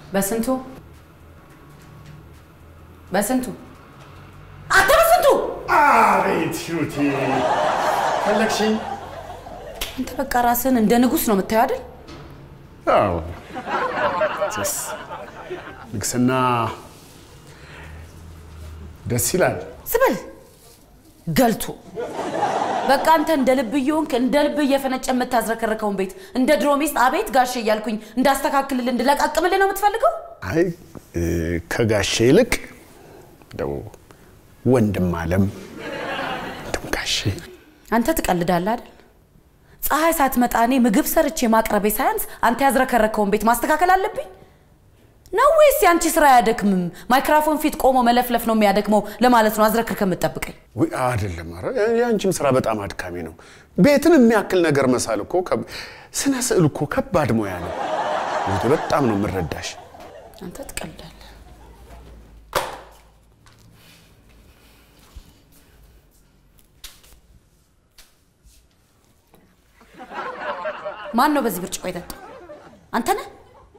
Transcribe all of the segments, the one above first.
በስንቱ በስንቱ አንተ በስንቱ አቤት ሂሩቴ ፈለግሽኝ? አንተ በቃ ራስህን እንደ ንጉሥ ነው የምታየው አይደል? አዎ ስ ንግስና ደስ ይላል። ስበል ገልቶ በቃ አንተ እንደ ልብ እየሆንክ እንደ ልብ እየፈነጨ የምታዝረከርከውን ቤት እንደ ድሮ ሚስት አቤት ጋሼ እያልኩኝ እንዳስተካክልልህ እንድለቃቅምልህ ነው የምትፈልገው? አይ እ፣ ከጋሼ ይልቅ እንደው ወንድም አለም ወንድም ጋሼ አንተ ትቀልዳለህ አይደል? ፀሐይ ሳትመጣ እኔ ምግብ ሰርቼ ማቅረቤ ሳያንስ አንተ ያዝረከረከውን ቤት ማስተካከል አለብኝ ነው ወይስ የአንቺ ስራ አያደክምም? ማይክራፎን ፊት ቆሞ መለፍለፍ ነው የሚያደክመው ለማለት ነው አዝረክርከ የምትጠብቀኝ? ውይ አይደለም። ኧረ የአንቺም ስራ በጣም አድካሚ ነው። ቤትን የሚያክል ነገር መሳል እኮ ከብ- ስነ ስዕል እኮ ከባድ ሙያ ነው። ሂሩቴ በጣም ነው የምረዳሽ። አንተ ትቀልዳለህ። ማን ነው በዚህ ብርጭቆ የጠጣው? አንተ ነህ?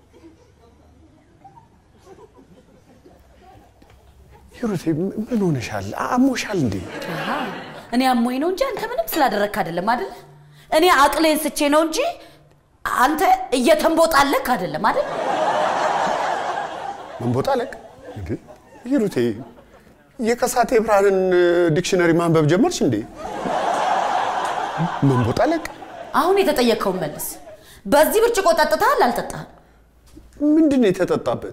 ሂሩቴ ም- ምን ሆነሻል? አሞሻል እንዴ? አሃ፣ እኔ አሞኝ ነው እንጂ አንተ ምንም ስላደረግክ አይደለም አይደል? እኔ አቅሌን ስቼ ነው እንጂ አንተ እየተንቦጣለክ አይደለም አይደል? መንቦጣለቅ እንዴ? ሂሩቴ የከሳቴ ብርሃንን ዲክሽነሪ ማንበብ ጀመርሽ እንዴ? መንቦጣለቅ አሁን የተጠየቅከውን መልስ። በዚህ ብርጭቆ ጠጥተሃል አልጠጣህም? ምንድን ነው የተጠጣበት?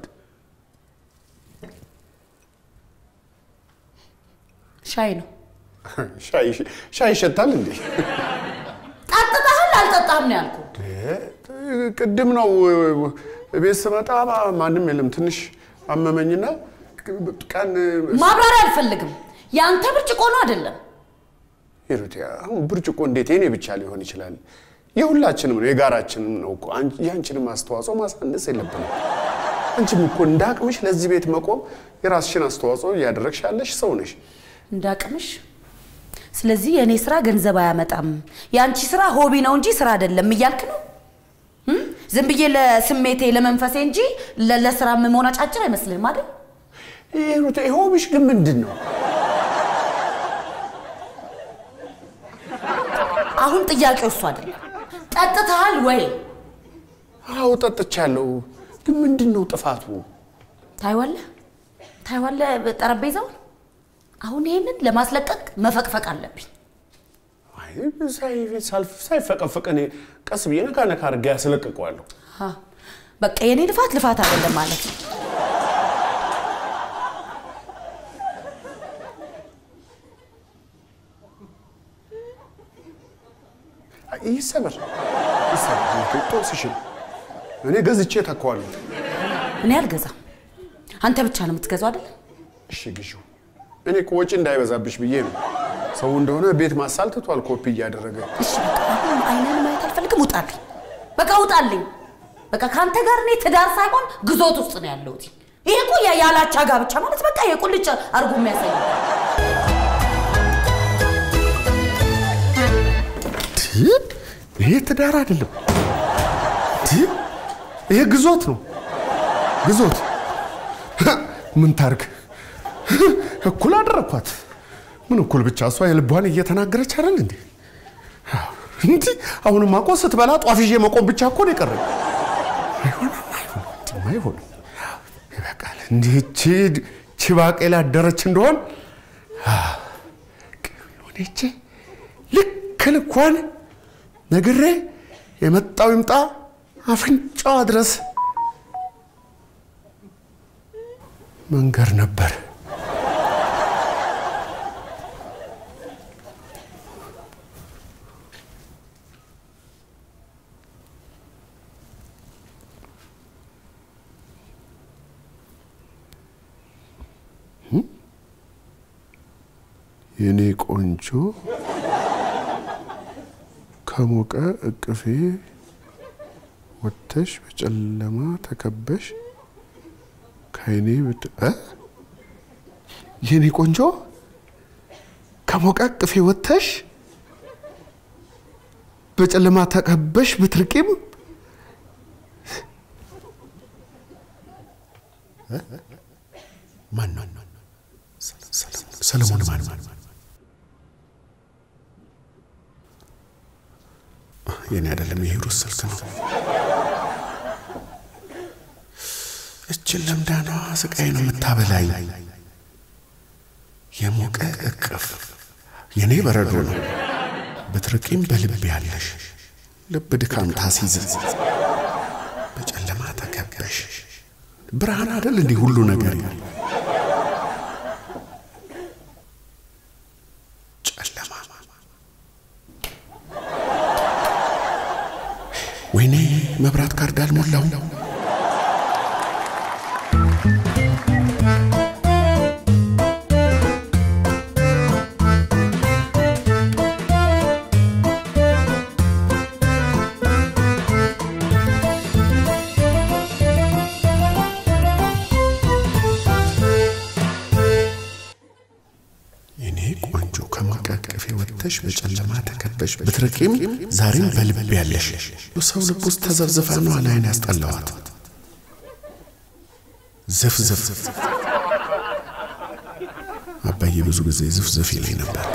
ሻይ ነው። ሻይ ሻይ ይሸታል እንዴ? ጠጥተሃል አልጠጣህም ነው ያልኩህ። ቅድም ነው ቤት ስመጣ ማንም የለም። ትንሽ አመመኝና ቀን ማብራሪያ አልፈልግም። የአንተ ብርጭቆ ነው አይደለም? ሂሩቴ አሁን ብርጭቆ እንዴት የኔ ብቻ ሊሆን ይችላል? የሁላችንም ነው፣ የጋራችንም ነው እኮ። አንቺ- የአንቺንም አስተዋጽኦ ማሳነስ የለብንም። አንቺም እኮ እንደ አቅምሽ ለዚህ ቤት መቆም የራስሽን አስተዋጽኦ እያደረግሽ ያለሽ ሰው ነሽ። እንዳቅምሽ። ስለዚህ የእኔ ስራ ገንዘብ አያመጣም፣ የአንቺ ስራ ሆቢ ነው እንጂ ስራ አይደለም እያልክ ነው? እም? ዝም ብዬ ለስሜቴ ለመንፈሴ እንጂ ለ- ለስራ የምሆን አጫጭር አይመስልህም አይደል? ሂሩቴ ሆብሽ ግን ምንድን ነው? አሁን ጥያቄው እሱ አይደለም። ጠጥተሃል ወይ? አዎ ጠጥቻለሁ። ግን ምንድን ነው ጥፋቱ? ታይዋለህ ታይዋለህ ጠረጴዛውን። አሁን ይሄንን ለማስለቀቅ መፈቅፈቅ አለብኝ። አይ ሳይ- ሳልፍ- ሳይፈቀፈቅ እኔ ቀስ ብዬ ነካ ነካ አድርጌ ያስለቅቀዋለሁ። አ፣ በቃ የኔ ልፋት ልፋት አይደለም ማለት ነው። ይሰበር ይሰበር። ጦስሽን እኔ ገዝቼ ተካዋለሁ። እኔ አልገዛም። አንተ ብቻ ነው የምትገዛው አይደል? እሺ ግዢው። እኔ እኮ ወጪ እንዳይበዛብሽ ብዬ ነው። ሰው እንደሆነ ቤት ማሳል ትቷል ኮፒ እያደረገ። እሺ በቃ አሁን አይነን ማየት አልፈልግም። ውጣልኝ፣ በቃ ውጣልኝ። በቃ ከአንተ ጋር እኔ ትዳር ሳይሆን ግዞት ውስጥ ነው ያለሁት። ይሄ እኮ ያ- ያላቻ ጋብቻ ማለት በቃ የቁልጭ አድርጎ የሚያሳይ ነው። ይሄ ትዳር አይደለም፣ ይሄ ግዞት ነው። ግዞት ምን ታርግ? እኩል አደረኳት። ምን እኩል ብቻ እሷ የልቧን እየተናገረች አይደል እንዴ? እንዲ አሁንም እኮ ስትበላ ጧፍ ይዤ መቆም ብቻ እኮ ነው የቀረኝ። አይሆንም፣ አይሆንም፣ እንዲህማ አይሆንም። ይበቃል። እንዲህ እቺ እቺ ባቄላ አደረች እንደሆን ሆነቼ ልክ ልኳን ነግሬ የመጣው ይምጣ አፍንጫዋ ድረስ መንገር ነበር። የኔ ቆንጆ ከሞቀ እቅፌ ወጥተሽ በጨለማ ተከበሽ ከአይኔ ብት እ? የኔ ቆንጆ ከሞቀ እቅፌ ወጥተሽ በጨለማ ተከበሽ ብትርቂም ማን ነው? ሰለሞን ማን ማን? የኔ አይደለም፣ የሂሩት ስልክ ነው። እችን ለምዳኗ ስቃይ ነው የምታበላኝ። የሞቀ እቅፍ የኔ በረዶ ነው። ብትርቂም በልብ ያለሽ ልብ ድካም ታሲዝ በጨለማ ተከበሽ ብርሃን አደል እንዲህ ሁሉ ነገር ጨለማ ወይኔ መብራት ካርድ አልሞላው የኔ ቆንጆ ከማቃቀፌ ወጥተሽ በጨለማ ተከበሽ ብትርቂም ዛሬም በልብ ያለሽ ሰው ልብ ውስጥ ተዘብዝፋ ነው አላይን ያስጠላዋት ዝፍዝፍ አባዬ ብዙ ጊዜ ዝፍዝፍ ይለኝ ነበር።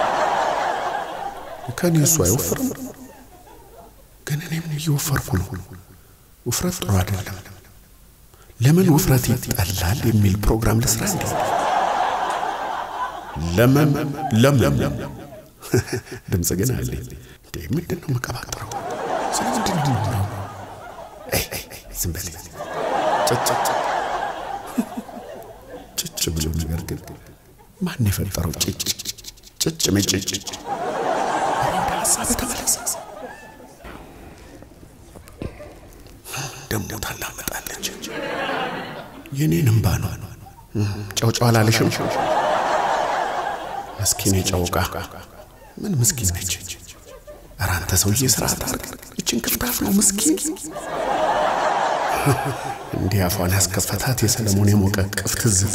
ከኔ እሱ አይወፍርም፣ ግን እኔም እየወፈርኩ ነው። ውፍረት ጥሩ አይደለም። ለምን ውፍረት ይጠላል የሚል ፕሮግራም ልስራ እንዴ? ለመም ለምለም ድምፅ ግን አለኝ። እንዴ ምንድን ነው መቀባጥረው? ስለምንድን ነው ዝም በል ጭጭ ጭጭ ብሎ ነገር ግን ማን የፈጠረው ጭጭ ጭጭ ምጭጭ? ወደ ሀሳብ ተመለስ። ደሞ ታላመጣለች። የኔን እምባ ነው። ጨውጨው አላለሽም? ምስኪን የጨውቃ ምን ምስኪን ነች? ኧረ አንተ ሰውዬ ስርዓት አድርግ። እችን ክፍታፍ ነው ምስኪን። እንዲህ አፏን ያስከፈታት የሰለሞን የሞቀ ቅፍ ትዝታ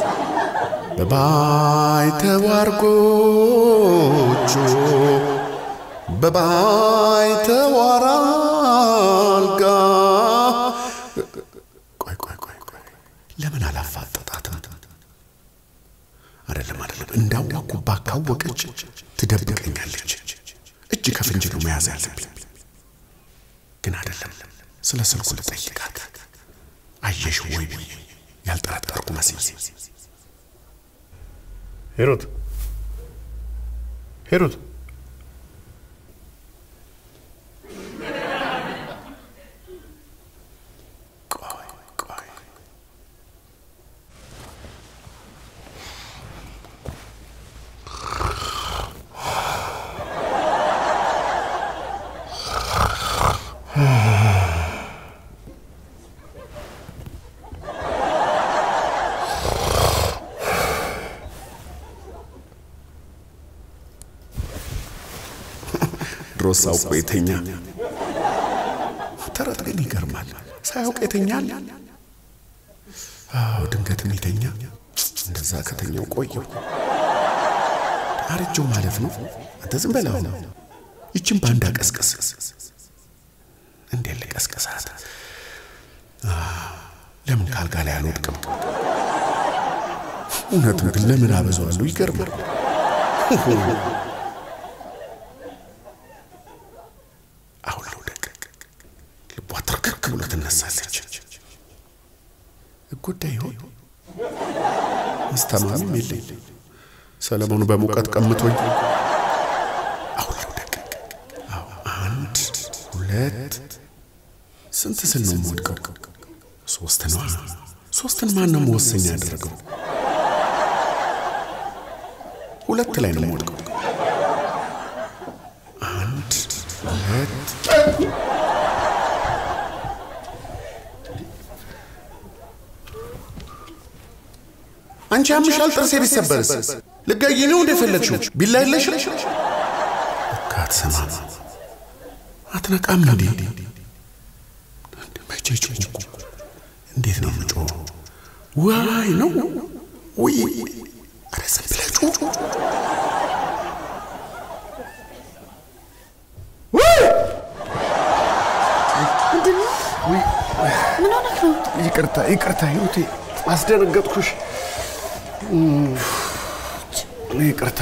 በባይተዋር ጎጆ በባይተዋር አልጋ ቆይ ቆይ ቆይ ቆይ ለምን አላፋጠጣትም? አይደለም አይደለም፣ እንዳወኩባ ካወቀች ትደብቀኛለች። እጅ ከፍንጅ ነው መያዝ ያለብኝ። ግን አይደለም፣ ስለ ስልኩ ልጠይቃት። አየሽ ወይ ብዬ ያልጠረጠርኩ መስዬ ሂሩት ሂሩት ቆይ ቆይ ድሮስ አውቆ የተኛ ተረት ግን ይገርማል። ሳያውቅ የተኛል። አዎ ድንገትም የተኛ እንደዛ ከተኛው ቆየው አረጀው ማለት ነው። አንተ ዝም በላው። ይችን ባንዳ ቀስቀስ። እንዴት ልቀስቀሳት? ለምን ካልጋ ላይ አልወድቅም? እውነቱን ግን ለምን አበዛዋለሁ? ይገርማል። አሁን ልውደቅ። ልቧ ትርክክ ብሎ ትነሳለች። እጎዳ ይሆን? አስተማሚም የለኝ። ሰለሞኑ በሙቀት ቀምቶኝ። አሁን ልውደቅ። አዎ፣ አንድ ሁለት፣ ስንት ስል ነው የምወድቀው? ሶስት ነዋ። ሶስትን ማን ነው መወሰኛ ያደረገው? ሁለት ላይ ነው የምወድቀው። አንድ ሁለት አንቺ ያምሻል። ጥርሴ ቢሰበርስ ልጋይ ነው እንደፈለግሽው ቢላ የለሽም። ካትሰማም አትነቃም እንዴ? መቼ ጮኩ? እንዴት ነው ምጮ? ዋይ ነው ወይ? ኧረ ዝም ብለህ ጩህ። ምን ሆነህ ነው? ይቅርታ ይቅርታ ሂሩቴ አስደነገጥኩሽ። እም፣ ይቅርታ።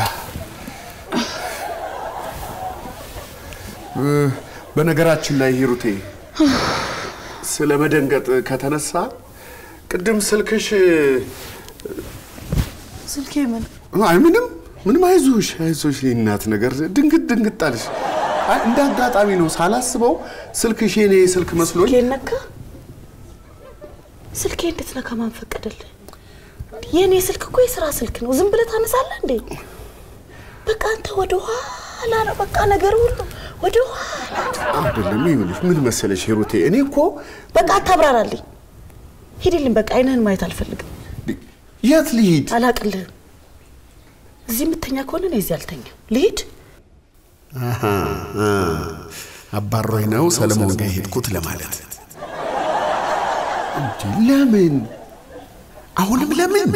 እ፣ በነገራችን ላይ ሂሩቴ ስለ መደንገጥ ከተነሳ ቅድም ስልክሽ ስልኬ ምን አይ ምንም ምንም፣ አይዞሽ አይዞሽ፣ የእናት ነገር ድንግጥ ድንግጥ አለሽ። አይ እንደ አጋጣሚ ነው ሳላስበው ስልክሽ የኔ ስልክ መስሎኝ ስልኬ ነካ? ስልኬ እንዴት ነካ? ማን ፈቀደልህ? የእኔ ስልክ እኮ የስራ ስልክ ነው። ዝም ብለህ ታነሳለህ እንዴ? በቃ አንተ ወደ ኋላ ነው በቃ ነገር ሁሉ ወደ ኋላ። አይደለም። ይኸውልሽ ምን መሰለሽ ሂሩቴ፣ እኔ እኮ በቃ አታብራራልኝ። ሂድልኝ። በቃ አይንህን ማየት አልፈልግም። የት ልሂድ? አላቅልህም። እዚህ የምተኛ ከሆነ እኔ እዚህ አልተኛም። ልሂድ። አሃ፣ አ፣ አባሮኝ ነው ሰለሞን ጋር የሄድኩት ለማለት እንጂ ለምን አሁንም ለምን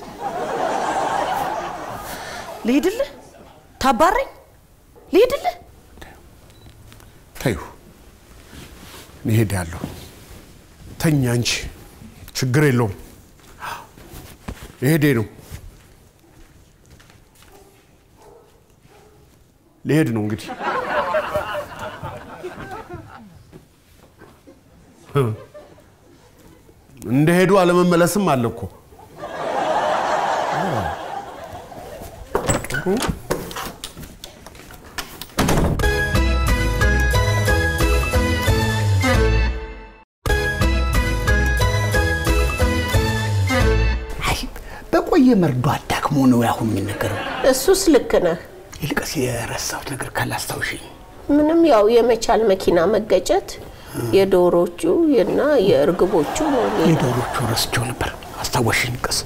ልሂድልህ? ታባረኝ? ልሂድልህ? ተይው፣ እኔ እሄዳለሁ። ተኛ እንጂ ችግር የለውም። ልሄዴ ነው ልሄድ ነው እንግዲህ እንደሄዱ አለመመለስም አለ እኮ። አይ በቆየ መርዶ አዳክሞ ነው ያሁን የሚነገረው። እሱስ ልክ ነህ። ይልቅስ የረሳሁት ነገር ካላስታውሽኝ። ምንም ያው የመቻል መኪና መገጨት የዶሮቹ እና የእርግቦቹ ነው። ሌላ የዶሮቹ ረስቸው ነበር። አስታወሽኝ። ቀስ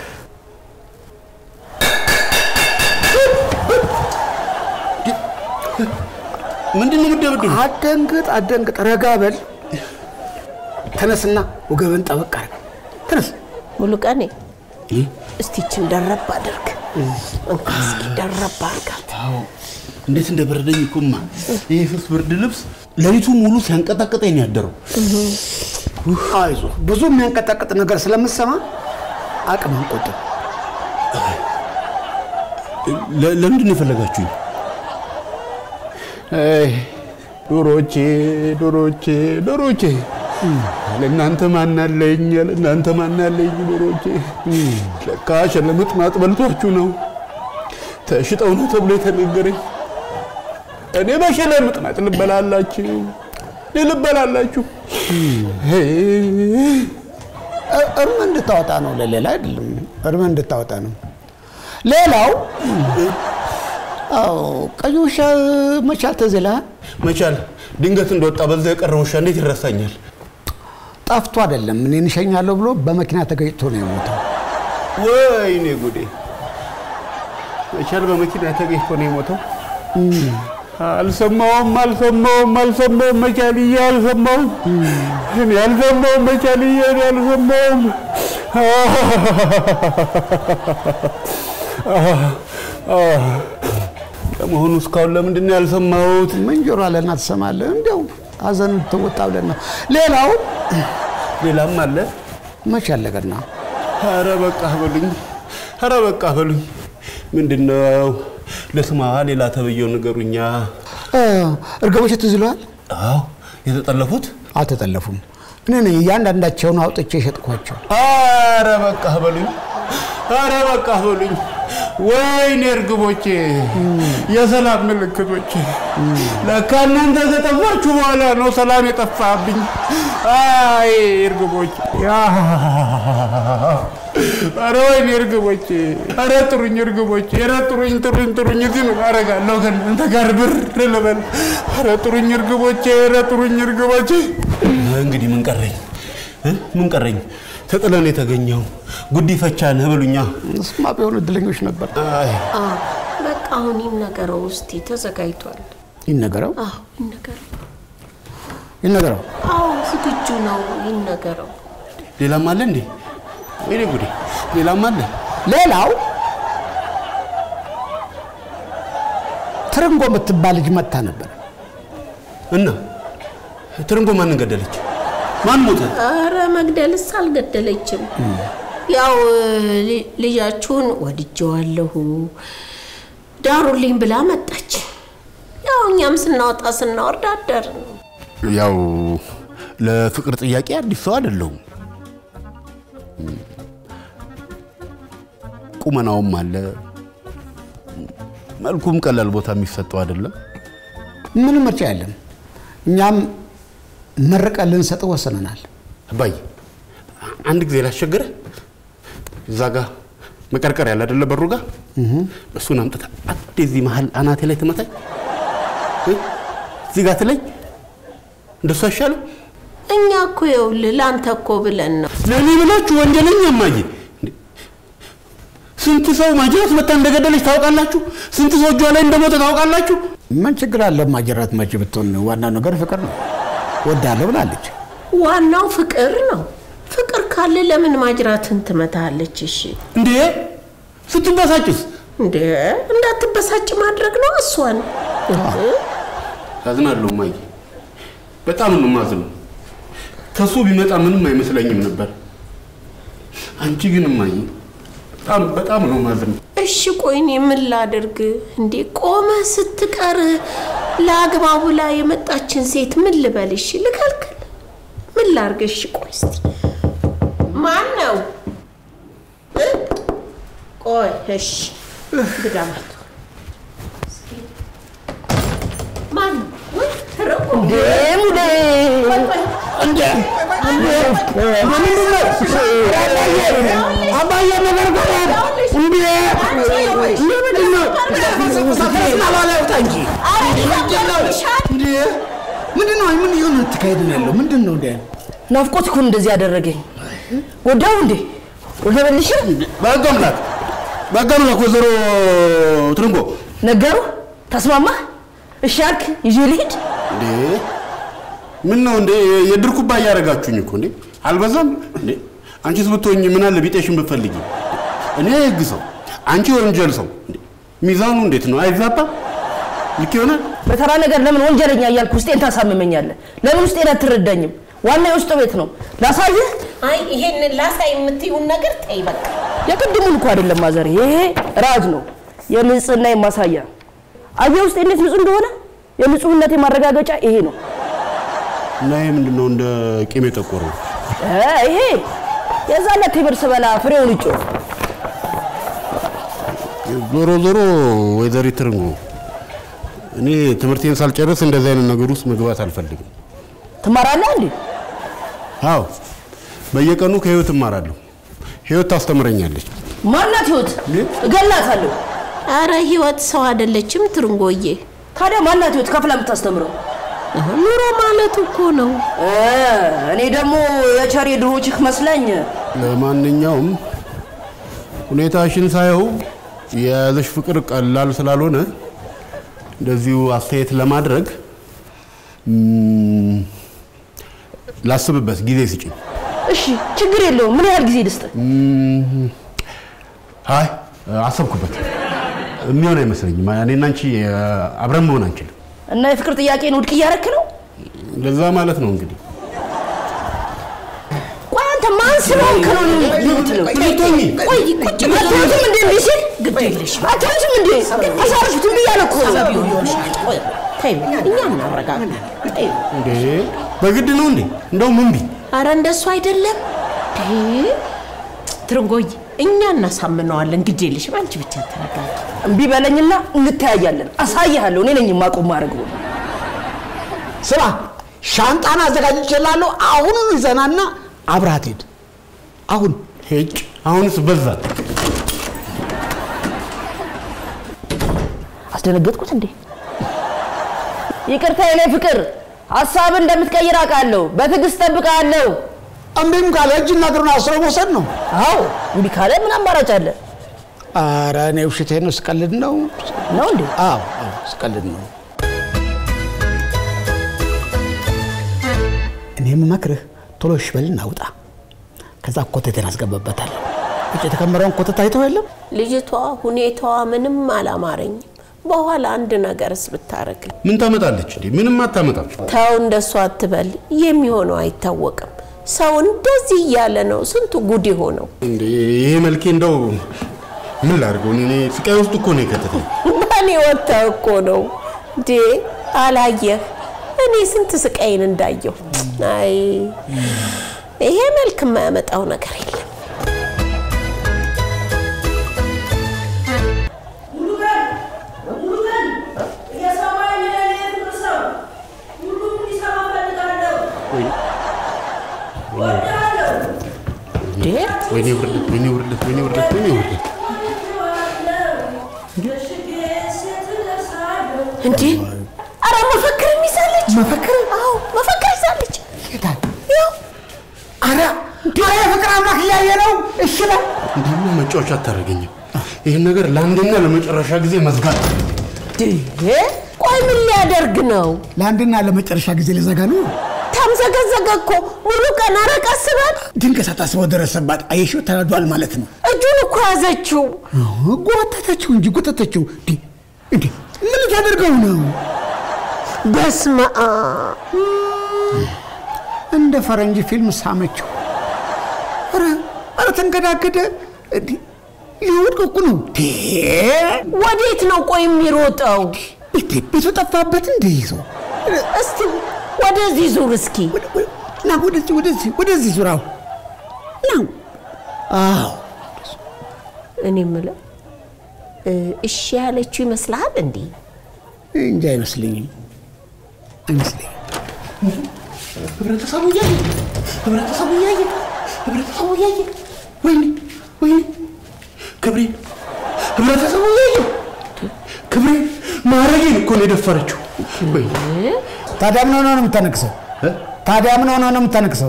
ምንድን ነው የምትደብድብ? አደንግጥ አደንግጥ፣ ረጋ በል። ተነስና ወገብን ጠበቅ አድርግ። ተነስ። ሙሉ ቀኔ እስቲችን ደረብ አድርግ። እንካ እስኪ ደረብ አድርጋት። እንዴት እንደበረደኝ እኮማ ይሄ ስስ ብርድ ልብስ ሌሊቱ ሙሉ ሲያንቀጠቅጠኝ ነው ያደረው። አይዞ ብዙ የሚያንቀጠቅጥ ነገር ስለምሰማ አቅም አንቆጥብ። ለ- ለምንድን ነው የፈለጋችሁኝ? አይ ዶሮቼ ዶሮቼ ዶሮቼ ለእናንተ ማናለኝ ለእናንተ ማናለኝ ዶሮቼ ለካ ሸለምጥማጥ በልቷችሁ ነው ተሽጠው ነው ተብሎ የተነገረኝ እኔ በሸለምጥማጥ ልበላላችሁ እኔ ልበላላችሁ እ- እርም እንድታወጣ ነው፣ ለሌላ አይደለም። እርም እንድታወጣ ነው። ሌላው አዎ ቀይ ውሻ መቻል ተዝላ መቻል ድንገት እንደወጣ በዛ የቀረ ውሻ እንዴት ይረሳኛል ጠፍቶ አይደለም እኔን እሸኛለሁ ብሎ በመኪና ተገጭቶ ነው የሞተው። ወይኔ ጉዴ! መቻል በመኪና ተገኝቶ ነው የሞተው። አልሰማውም አልሰማውም አልሰማውም መቻልዬ አልሰማውም። እኔ አልሰማውም መቻልዬ እኔ አልሰማውም። ለመሆኑ እስካሁን ለምንድን ነው ያልሰማሁት? ምን ጆሮ አለና ትሰማለህ? እንዲያው ሀዘን ትወጣ ብለን ነው። ሌላው ሌላም አለ። መች ያለቀና ኧረ በቃ በሉኝ፣ ኧረ በቃ በሉኝ። ምንድን ነው ለስማ ሌላ ተብዬው ንገሩኛ። እርግቦች ትዝ ይለዋል። አዎ የተጠለፉት አልተጠለፉም። እኔ ነኝ እያንዳንዳቸውን አውጥቼ የሸጥኳቸው። አረ በቃ በሉኝ፣ አረ በቃ በሉኝ። ወይኔ እርግቦቼ፣ የሰላም ምልክቶቼ። ለካ እናንተ ከጠፋችሁ በኋላ ነው ሰላም የጠፋብኝ። አይ እርግቦቼ፣ አረ ወይኔ እርግቦቼ፣ አረ ጥሩኝ እርግቦቼ፣ አረ ጥሩኝ፣ ጥሩኝ፣ ጥሩኝ። እዚህ ምን አደርጋለሁ ከእናንተ ጋር ብር ልበል? አረ ጥሩኝ እርግቦቼ፣ አረ ጥሩኝ እርግቦቼ። እንግዲህ ምን ቀረኝ እ? ምን ቀረኝ? ተጥለን የተገኘው ጉዲፈቻ ነህ በሉኛ። እሱማ ቢሆን እድለኞች ነበር። አይ አዎ በቃ አሁን ይነገረው እስቲ ተዘጋጅቷል። ይነገረው አዎ ይነገረው። ይነገረው። አዎ ዝግጁ ነው። ይነገረው። ሌላም አለ እንዴ? ወይኔ ጉዴ! ሌላም አለ። ሌላው ትርንጎ የምትባል ልጅ መታ ነበር። እና ትርንጎ ማንን ገደለች? ማን ሞተ? አረ መግደልስ አልገደለችም። ያው ል- ልጃችሁን ወድጀዋለሁ ዳሩልኝ ብላ መጣች። ያው እኛም ስናወጣ ስናወርድ አደርን። ያው ለፍቅር ጥያቄ አዲስ ሰው አይደለሁም። ቁመናውም አለ፣ መልኩም ቀላል ቦታ የሚሰጠው አይደለም። ምንም ምርጫ የለም። እኛም መርቀን ልንሰጥህ ወስነናል። አባዬ አንድ ጊዜ ላስቸግርህ፣ እዛ ጋ መቀርቀር ያለ አይደለ በሩ ጋር እሱን አምጥተህ አንዴ እዚህ መሀል አናቴ ላይ ትመታኝ፣ እ? እዚህ ጋር ትለኝ፣ እንደሱ አይሻልም? እኛ እኮ ይኸውልህ ለአንተ እኮ ብለን ነው። ለእኔ ብላችሁ ወንጀለኛ እማዬ። እንዴ! ስንት ሰው ማጅራት መታ እንደገደለች ታውቃላችሁ? ስንት ሰው እጇ ላይ እንደሞተ ታውቃላችሁ? ምን ችግር አለ? ማጀራት መቼ ብትሆን ዋናው ነገር ፍቅር ነው። ወዳለሁ ብላለች። ዋናው ፍቅር ነው። ፍቅር ካለ ለምን ማጅራትን ትመታለች? እሺ እንዴ ስትበሳጭስ? እንደ እንዳትበሳጭ ማድረግ ነው እሷን አዝናለሁ እማዬ፣ በጣም ነው የማዝነው። ከሱ ቢመጣ ምንም አይመስለኝም ነበር። አንቺ ግን እማዬ በጣም በጣም ነው የማዝነው። እሺ ቆይ እኔ ምን ላድርግ እንዴ? ቆመ ስትቀር ለአግባቡ ላይ የመጣችን ሴት ምን ልበል? እሺ ልከልክል? ምን ላድርግ? እሺ ቆይ እስቲ ማን ነው? እ? ቆይ እሺ ግዳማት ማን ነው? ወይ ተረቁ አባዬ ነገር ገባል እንዴ ምንድን ነው? ምንድን ነው? ምን እየሆነ ተካሄድ ነው ያለው? ምንድን ነው እንደ ናፍቆት እኮ እንደዚህ ያደረገኝ። ወዳው እንዴ ወደ መልሽ በህግ አምላክ በህግ አምላክ ወይዘሮ ትርንጎ ነገሩ ተስማማ? እሺ አልክ? ይዤ ልሂድ? እንዴ ምን ነው እንዴ የድር ኩባያ እያደረጋችሁኝ እኮ እንዴ አልበዛም እንዴ አንቺስ ብትሆኝ ምን አለ ቢጤሽን ብትፈልጊ እኔ የህግ ሰው አንቺ የወንጀል ሰው እንዴ ሚዛኑ እንዴት ነው አይዛባም ልክ ይሆናል በተራ ነገር ለምን ወንጀለኛ እያልክ ውስጤን ታሳምመኛለህ? ለምን ውስጤን አትረዳኝም? ዋና የውስጥ ቤት ነው። ላሳይህ? አይ ይሄንን ላሳይ የምትይውን ነገር ተይ በቃ። የቅድሙን እኮ አይደለም ማዘር፣ ይሄ ራጅ ነው፣ የንጽህና ማሳያ። አየህ ውስጤ እንዴት ንጹህ እንደሆነ። የንጹህነቴ ማረጋገጫ ይሄ ነው። እና ይሄ ምንድን ነው እንደ ቂም የጠቆረው እ ይሄ የዛን ዕለት ቴምር ስበላ ፍሬውን እጮ ዞሮ ዞሮ ወይዘሪት ትርንጎ እኔ ትምህርቴን ሳልጨርስ እንደዚህ አይነት ነገር ውስጥ መግባት አልፈልግም ትማራለህ እንዴ? አዎ በየቀኑ ከህይወት እማራለሁ ህይወት ታስተምረኛለች ማናት ህይወት? እገላታለሁ። አረ ህይወት ሰው አይደለችም ትርንጎዬ። ታዲያ ማናት ህይወት ከፍላ የምታስተምረው? ኑሮ ማለት እኮ ነው። እ እኔ ደግሞ የቸሬ ድሮ ችክ መስለኝ ለማንኛውም ሁኔታሽን ሳየው የያዘሽ ፍቅር ቀላል ስላልሆነ እንደዚሁ አስተያየት ለማድረግ ም፣ ላስብበት ጊዜ ስጭኝ። እሺ ችግር የለውም። ምን ያህል ጊዜ ልስጥ? አይ አሰብኩበት። የሚሆን አይመስለኝም። እኔና አንቺ አብረን መሆን አንችልም። እና የፍቅር ጥያቄን ውድቅ እያረክ ነው? ለዛ ማለት ነው እንግዲህ ቆይ አንተ ማን ስለሆንክ ነው የምትለው? ትቶኝ ቆይ ቁጭ በል። አትሉትም እንዴ እንዲህ ሲል ግድ የለሽም። አትሉትም እንዴ? አሳርፉትም እያለ እኮ ነው። ይሆንሻል። ቆይ ተይው፣ እኛ እናረጋጋ። ተይው። እንዴ በግድ ነው እንዴ? እንደውም እምቢ። አረ እንደሱ አይደለም። እንዴ ትርንጎዬ፣ እኛ እናሳምነዋለን። ግድ የለሽም። አንቺ ብቻ ተረጋጊ። እምቢ በለኝና እንተያያለን። አሳይሃለሁ። እኔ ነኝ የማቆም ማድረግ ነው። ስማ፣ ሻንጣን አዘጋጅቼልሃለሁ። አሁኑን ይዘናና አብረሃት ሂድ። አሁን ሄጭ አሁንስ በዛ። አስደነገጥኩት እንዴ? ይቅርታ የኔ ፍቅር፣ ሀሳብን እንደምትቀይር አውቃለሁ። በትዕግስት ጠብቃለሁ። እምቢም ካለ እጅና እግሩን አስሮ መውሰድ ነው። አዎ እምቢ ካለ ምን አማራጭ አለ? ኧረ እኔ ውሸቴን ነው፣ ስቀልድ ነው። ነው እንዴ? አዎ አዎ፣ ስቀልድ ነው። እኔ የምመክርህ ቶሎ እሺ በልና ውጣ። ከዛ ኮተቴን አስገባበታለሁ። ውጭ የተከመረውን ኮተት አይተው የለም ልጅቷ ሁኔታዋ ምንም አላማረኝም። በኋላ አንድ ነገርስ ብታረግ ምን ታመጣለች እንዴ? ምንም አታመጣም። ተው፣ እንደሱ አትበል። የሚሆነው አይታወቅም። ሰው እንደዚህ እያለ ነው ስንቱ ጉድ የሆነው። እንዴ ይሄ መልኬ እንደው ምን ላድርገው? እኔ ስቃይ ውስጥ እኮ ነው የከተተኝ። በእኔ ወጥተህ እኮ ነው እንዴ አላየህ? እኔ ስንት ስቃይን እንዳየሁ። አይ ይሄ መልክ የማያመጣው ነገር የለም። እንዴ ወይኔ ውርደት፣ ወይኔ ውርደት፣ ወይኔ ውርደት፣ ወይኔ ውርደት። እንዴ አረ መፈክር ይዛለች። መፈክር? አዎ መፈክር ይዛለች። ይሄዳል። ያው አረ አረ የፍቅር አምላክ እያየ ነው። እሺ በል እንዲህማ መጫወቻ አታደርገኝም። ይህን ነገር ለአንደኛ ለመጨረሻ ጊዜ መዝጋት እንዴ ቆይ ምን ሊያደርግ ነው? ለአንድና ለመጨረሻ ጊዜ ልዘጋ ነው። ተምዘገዘገ እኮ ሙሉ ቀን። ኧረ ቀስ በል። ድንገት ሳታስበው ደረሰባት። አየሽው፣ ተናዷል ማለት ነው። እጁን እኮ ያዘችው። ጎተተችው እንጂ ጎተተችው። እንዴ እንዴ ምን ልታደርገው ነው? በስመ አብ እንደ ፈረንጅ ፊልም ሳመችው። ኧረ ኧረ ተንገዳገደ። እንዴ ሊወድቅ እኮ ነው። እንዴ ወዴት ነው ቆይ የሚሮጠው? እንዴ ቤቱ ጠፋበት እንዴ ይዞ እስቲ ወደዚህ ዙር እስኪ። ወደ- ወደ- ና ወደዚህ ወደዚህ ወደዚህ ዙራው ነው። አዎ እኔ የምለው እ፣ እሺ ያለችው ይመስልሃል እንዴ? እንጂ አይመስለኝም አይመስለኝም። ህብረተሰቡ እያየ ህብረተሰቡ እያየ ህብረተሰቡ እያየ ወይኔ ወይኔ ክብሬ ህብረተሰቡ እያየ ክብሬ ማረጌን እኮ ነው የደፈረችው። ወይኔ ታዲያ ምን ሆነ ነው የምታነቅሰው? ታዲያ ምን ሆነ ነው የምታነቅሰው?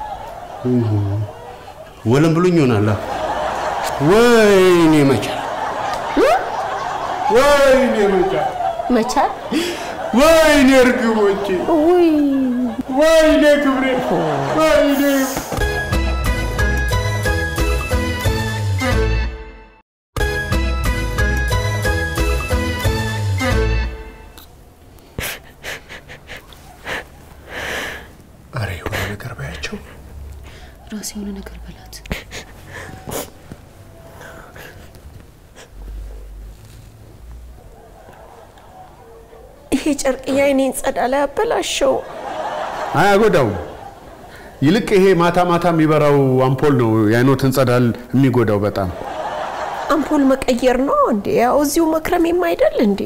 ወለም ብሎኝ ይሆናል። ወይኔ መቻል ወይኔ መቻል መቻል ወይኔ እርግቦቼ ውይ ወይኔ ክብሬ ወይኔ አረ የሆነ ነገር ባያቸው ራስ የሆነ ነገር በላት። ይሄ ጨርቅ የአይኔን ጸዳ ላይ አበላሸው። አያጎዳውም። ይልቅ ይሄ ማታ ማታ የሚበራው አምፖል ነው የአይኖትን ጸዳል የሚጎዳው በጣም። አምፖል መቀየር ነው እንዴ? ያው እዚሁ መክረሜም አይደል እንዴ?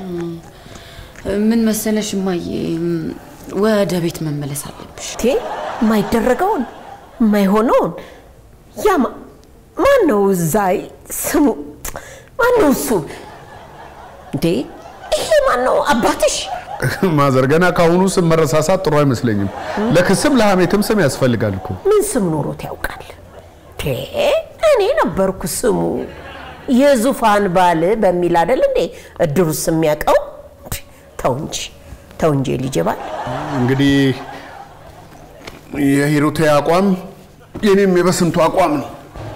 ምን መሰለሽ እማዬ፣ ወደ ቤት መመለስ አለብሽ። ቴ የማይደረገውን የማይሆነውን ያ ማ- ማን ነው እዛ ስሙ ማን ነው እሱ እንዴ? ይሄ ማን ነው አባትሽ? ማዘር ገና ከአሁኑ ስም መረሳሳት ጥሩ አይመስለኝም። ለክስም ለሐሜትም ስም ያስፈልጋል እኮ። ምን ስም ኖሮት ያውቃል? ቴ እኔ ነበርኩ ስሙ የዙፋን ባል በሚል አይደል እንዴ እድሩስ የሚያውቀው? ተው እንጂ ተው እንጂ ልጄ ባል እንግዲህ የሂሩቴ አቋም የኔም የበስንቱ አቋም ነው።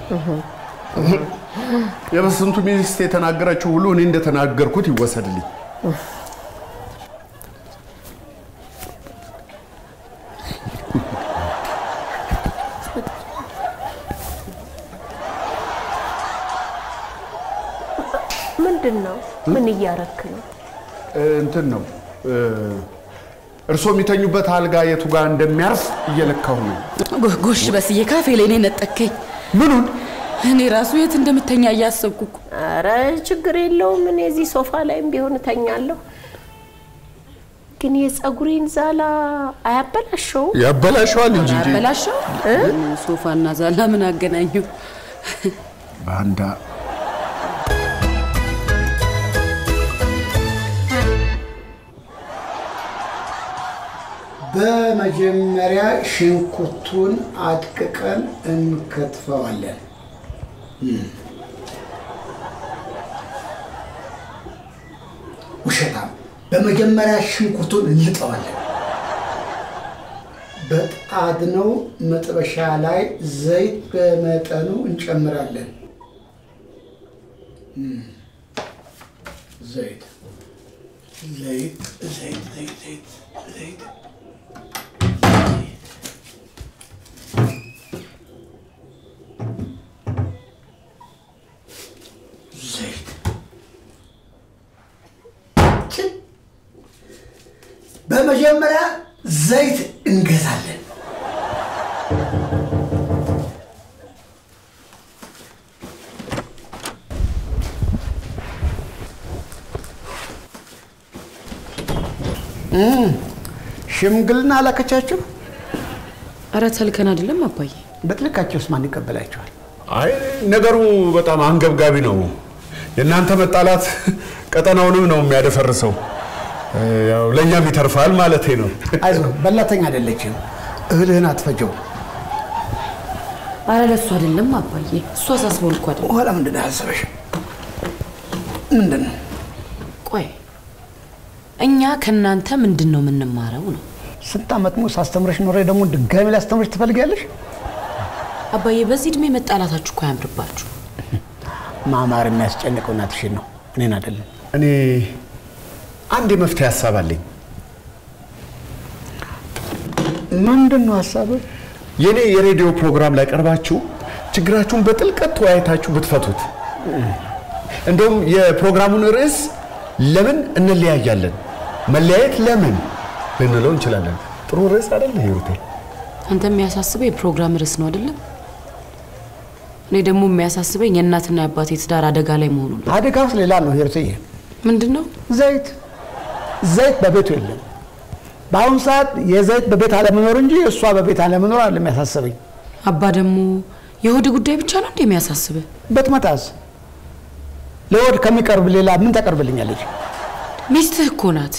የበስንቱ ሚስት የተናገረችው ሁሉ እኔ እንደተናገርኩት ይወሰድልኝ። ምንድን ነው? ምን እያረክ ነው? እንትን ነው እርስዎ የሚተኙበት አልጋ የቱ ጋር እንደሚያርፍ እየለካሁ ነው። ጎ- ጎሽ በስዬ ካፌ ላይ እኔ ነጠከኝ። ምኑን እኔ ራሱ የት እንደምተኛ እያሰብኩ እኮ። አረ ችግር የለውም። እኔ እዚህ ሶፋ ላይም ቢሆን እተኛለሁ። ግን የፀጉሬን ዛላ አያበላሸው? ያበላሸዋል እንጂ እንጂ አበላሸው ሶፋና ዛላ ምን አገናኘው? ባንዳ በመጀመሪያ ሽንኩርቱን አድቅቀን እንከትፈዋለን። ውሸታም። በመጀመሪያ ሽንኩርቱን እንልጠዋለን። በጣድነው መጥበሻ ላይ ዘይት በመጠኑ እንጨምራለን። እም፣ ዘይት ዘይት ዘይት ዘይት ዘይት ዘይት በመጀመሪያ ዘይት እንገዛለን። ሽምግልና አላከቻችሁ? እረ ተልከን አይደለም አባዬ። በጥልቃቸውስ ማን ይቀበላቸዋል? አይ ነገሩ በጣም አንገብጋቢ ነው። የእናንተ መጣላት ቀጠናውንም ነው የሚያደፈርሰው። ያው ለእኛም ይተርፋል ማለቴ ነው። አይዞህ፣ በላተኛ አይደለችም። እህልህን አትፈጀው። አረ ለእሱ አይደለም አባዬ፣ እሱ አሳስቦን እኮ አይደለም። በኋላ ምንድን ነው ያሰበሽ? ምንድን ነው? ቆይ እኛ ከእናንተ ምንድን ነው የምንማረው ነው? ስንት ዓመት ሙሉ ሳስተምረሽ ኖሬ ደግሞ ድጋሚ ላስተምረሽ ትፈልጊያለሽ? አባዬ በዚህ እድሜ መጣላታችሁ እኮ አያምርባችሁ። ማማር የሚያስጨንቀው እናትሽን ነው፣ እኔን አይደለም። እኔ አንድ የመፍትሄ ሀሳብ አለኝ። ምንድን ነው ሀሳብህ? የኔ የሬዲዮ ፕሮግራም ላይ ቀርባችሁ ችግራችሁን በጥልቀት ተወያይታችሁ ብትፈቱት። እንደውም የፕሮግራሙን ርዕስ ለምን እንለያያለን፣ መለያየት ለምን ልንለው እንችላለን። ጥሩ ርዕስ አይደለ ሂሩቴ? አንተ የሚያሳስበው የፕሮግራም ርዕስ ነው አይደለም? እኔ ደግሞ የሚያሳስበኝ የእናትና የአባቴ ትዳር አደጋ ላይ መሆኑ ነው። አደጋውስ ሌላ ነው ሂሩትዬ። ምንድን ነው? ዘይት ዘይት በቤቱ የለም። በአሁኑ ሰዓት የዘይት በቤት አለመኖር እንጂ እሷ በቤት አለመኖር አለ የሚያሳስበኝ። አባ ደግሞ የሆድ ጉዳይ ብቻ ነው እንደ የሚያሳስብህ? በትመጣስ ለወድ ከሚቀርብ ሌላ ምን ታቀርብልኛለች? ሚስትህ እኮ ናት።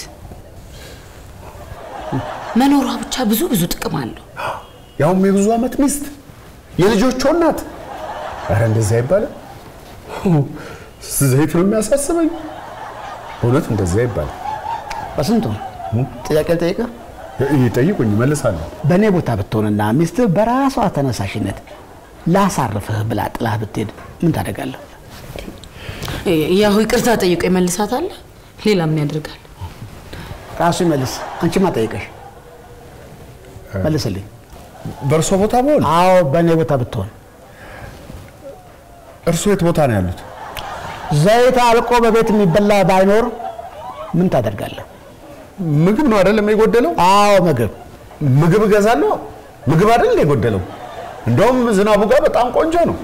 መኖሯ ብቻ ብዙ ብዙ ጥቅም አለው። ያውም የብዙ ዓመት ሚስት የልጆቿ እናት። ኧረ እንደዚህ አይባልም። ዘይት ነው የሚያሳስበኝ። በእውነት እንደዚህ አይባልም። በስንቱ ጥያቄ ልጠይቅህ። ይጠይቁኝ፣ እመልሳለሁ። በእኔ ቦታ ብትሆንና ሚስትህ በራሷ ተነሳሽነት ላሳርፍህ ብላ ጥላህ ብትሄድ ምን ታደርጋለህ? ያው ይቅርታ ጠይቆ ይመልሳታል። ሌላ ምን ያደርጋል? ራሱ ይመልስ። አንቺማ ጠይቀሽ መልስልኝ። በእርሶ ቦታ በሆን አዎ በእኔ ቦታ ብትሆን እርሶ የት ቦታ ነው ያሉት? ዘይት አልቆ በቤት የሚበላ ባይኖር ምን ታደርጋለህ? ምግብ ነው አይደለም የጎደለው? አዎ ምግብ ምግብ እገዛለሁ። ምግብ አይደል የጎደለው? እንደውም ዝናቡ ጋር በጣም ቆንጆ ነው።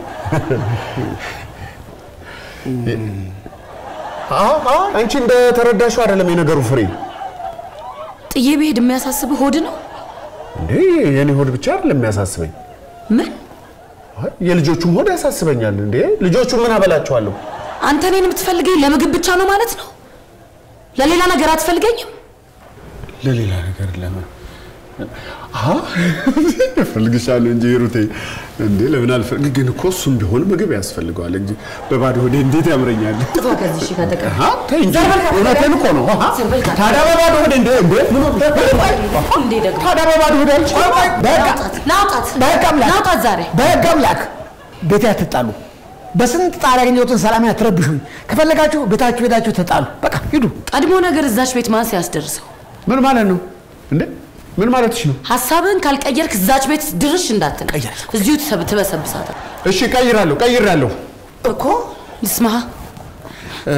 አዎ አዎ፣ አንቺ እንደ ተረዳሽው አይደለም የነገሩ ፍሬ። ጥዬ ብሄድ የሚያሳስብህ ሆድ ነው? እንዴ የኔ ሆድ ብቻ አይደለም የሚያሳስበኝ፣ ምን አይ፣ የልጆቹም ሆድ ያሳስበኛል። እንዴ ልጆቹ ምን አበላቸዋለሁ? አንተ እኔን የምትፈልገኝ ለምግብ ብቻ ነው ማለት ነው? ለሌላ ነገር አትፈልገኝም? ለሌላ ነገር ለምን እፈልግሻለሁ እንጂ ሂሩቴ፣ እንዴ ለምን አልፈልግ? ግን እኮ እሱም ቢሆን ምግብ ያስፈልገዋል እንጂ በባዶ ሆዴ እንዴት ያምረኛል? ጥፋ ከዚህ እሺ፣ ከተቀ አሃ፣ ተይ እንጂ ዘር በል ከአጠገቤ። እውነቴን እኮ ነው። አሃ፣ ዘር በል ከአጠገቤ። ታዲያ በባዶ ሆዴ እንዴ እንዴ ምን እንዴ ደግሞ ታዲያ በባዶ ሆዴ አልችልም። በቃ ናውጣት በህግ አምላክ ናውጣት ዛሬ በህግ አምላክ ቤቴ አትጣሉ። በስንት ጣር ያገኘሁትን ሰላም አትረብሹኝ። ከፈለጋችሁ ቤታችሁ ሄዳችሁ ተጣሉ። በቃ ሂዱ። ቀድሞ ነገር እዛች ቤት ማን ሲያስደርሰው? ምን ማለት ነው እንዴ? ምን ማለትሽ ነው? ሀሳብህን ካልቀየርክ እዛች ቤት ድርሽ እንዳትል እዚሁ ትሰብ- ትበሰብሳታል እሺ ቀይራለሁ፣ ቀይራለሁ። እኮ ልስማህ እ፣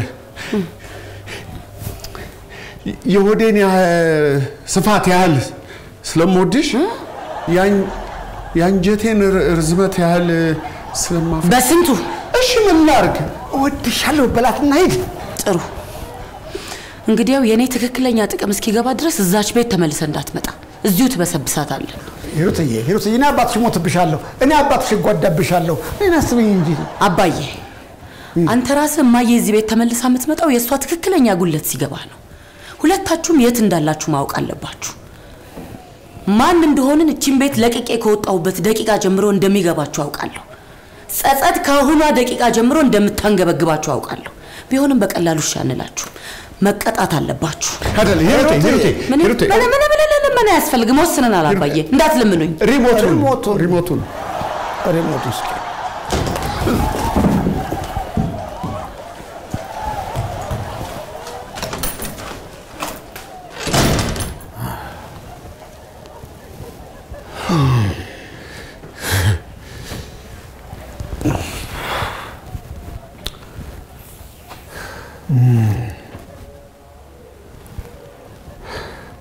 የሆዴን ያህል ስፋት ያህል ስለምወድሽ ያን- የአንጀቴን ር- ርዝመት ያህል ስለማፈ በስንቱ እሺ ምን ላድርግ? እወድሻለሁ በላትና ሂድ። ጥሩ እንግዲያው የእኔ ትክክለኛ ጥቅም እስኪገባ ድረስ እዛች ቤት ተመልሰ እንዳትመጣ እዚሁ ትበሰብሳታለህ ሂሩትዬ ሂሩትዬ፣ እኔ አባትሽ ሞትብሻለሁ፣ እኔ አባትሽ እጓዳብሻለሁ። እኔን አስበኝ እንጂ አባዬ አንተ ራስህ እማዬ እዚህ ቤት ተመልሳ የምትመጣው የእሷ ትክክለኛ ጉለት ሲገባ ነው ሁለታችሁም የት እንዳላችሁ ማወቅ አለባችሁ ማን እንደሆንን እቺን ቤት ለቅቄ ከወጣሁበት ደቂቃ ጀምሮ እንደሚገባችሁ አውቃለሁ ጸጸት ከአሁኗ ደቂቃ ጀምሮ እንደምታንገበግባችሁ አውቃለሁ ቢሆንም በቀላሉ እሺ አንላችሁ መቀጣት አለባችሁ አይደል ሂሩቴ ሂሩቴ ምን ሂሩቴ ምን ምን ምን ምን አያስፈልግም ወስነናል አባዬ እንዳትለምኑኝ ሪሞቱን ሪሞቱን ሪሞቱን ሪሞት ውስጥ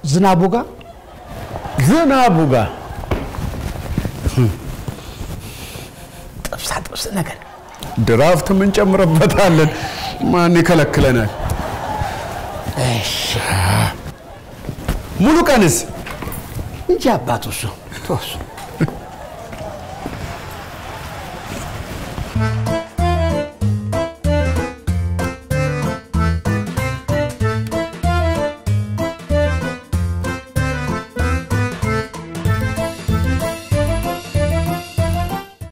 ዝናቡ ጋር ዝናቡ ጋር ጥብሳ ጥብስ ነገር ድራፍት ምን ጨምረበታለን? ማን ይከለክለናል? ሙሉ ቀንስ እንጂ አባቱ እሱ ተወሱ